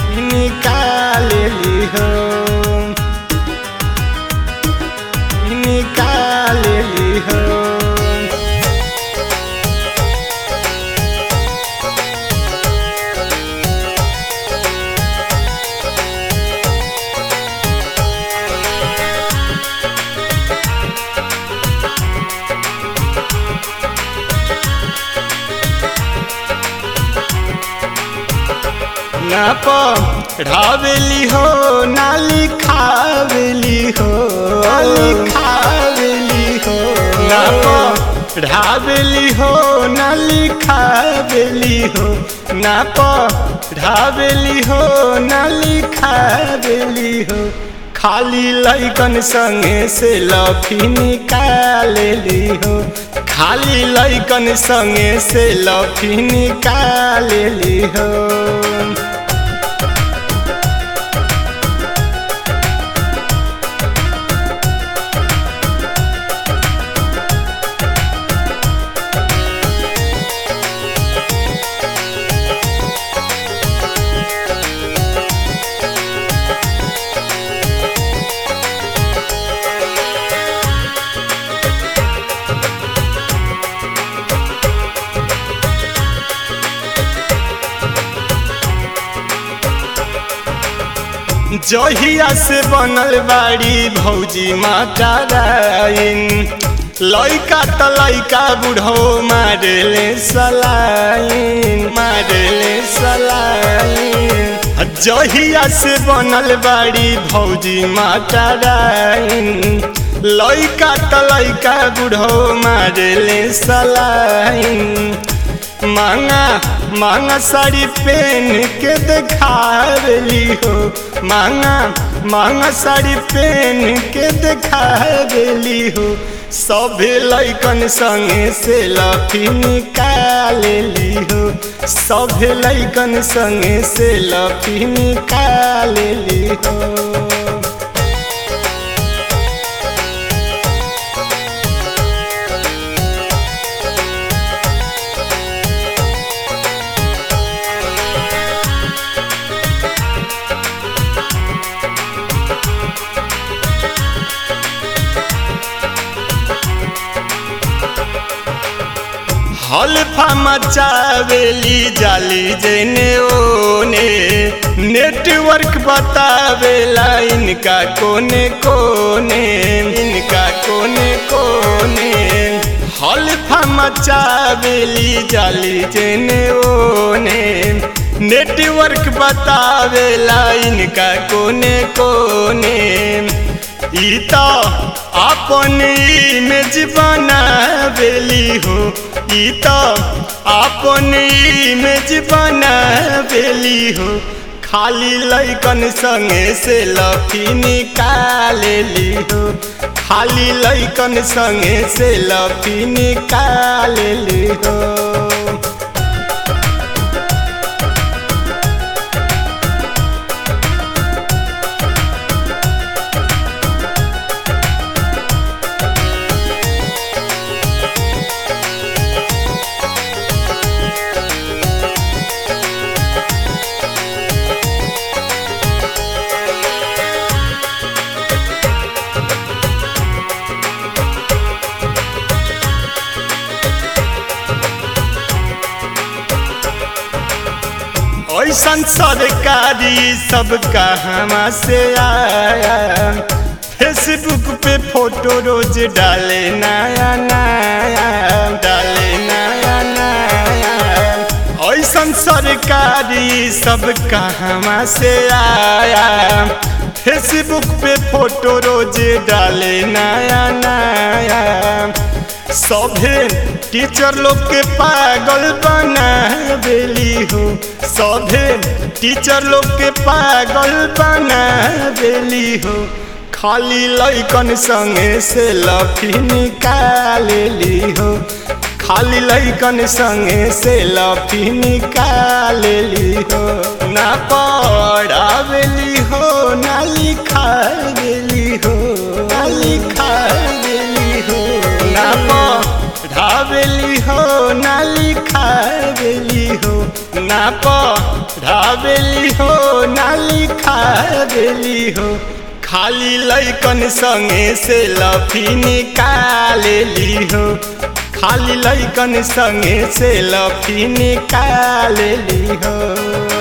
निकालेली हो निकालेली हो ना पढ़ावेली हो ना लिखावेली हो लिखावेली हो ना पढ़ावेली हो ना लिखावेली हो ना पढ़ावेली हो ना लिखावेली हो खाली लैकन संगे से लफी निकालेली हो खाली लैकन संगे से लफी निकालेली हो जहिया से बनल बाड़ी भौजी माता राइन लैका त लैका बुढ़ो मारेले सलाइन मारेले सलाइन जहिया से बनल बाड़ी भौजी माता राइन लैका त लैका बुढ़ो मारेले सलाइन मांगा मांगा साड़ी पहन के दिखावेली हो मांगा मांगा साड़ी पहन के दिखावेली हो सभे लैकन संगे से लफी निकालेली हो सभे लैकन संगे से लफी निकालेली हो हल्फा मचावेली जाली जेने ओने नेटवर्क बतावेला इनका कोने कोने इनका कोने कोने हल्फा मचावेली जाली जेने ओने नेटवर्क बतावेला इनका कोने कोने ई तो अपन इमेज बनावेली हो ई तो अपन इमेज बनावेली हो खाली लैकन संगे से लफी निकालेली हो खाली लैकन संगे से लफी निकालेली हो ऐसन सरकारी सब कहवा से आया फेसबुक पे फोटो रोज डाले नया नया डाले नया नया ऐसन सरकारी सब कहवा से आया फेसबुक पे फोटो रोज डाले नया नया सभे टीचर लोग के पागल बनावेली हो सभे टीचर लोग के पागल बनावेली हो खाली लैकन संगे से लफी निकालेली हो खाली लैकन संगे से लफी निकालेली हो ना पढ़ावेली हो ना लिखावेली हो ना लिखावेली हो ना पढ़ावेली हो ना लिखावेली हो ना ढाबेली हो ना लिखा देली हो खाली लैकन संगे से लफी निकालेली हो खाली लैकन संगे से लफी निकालेली हो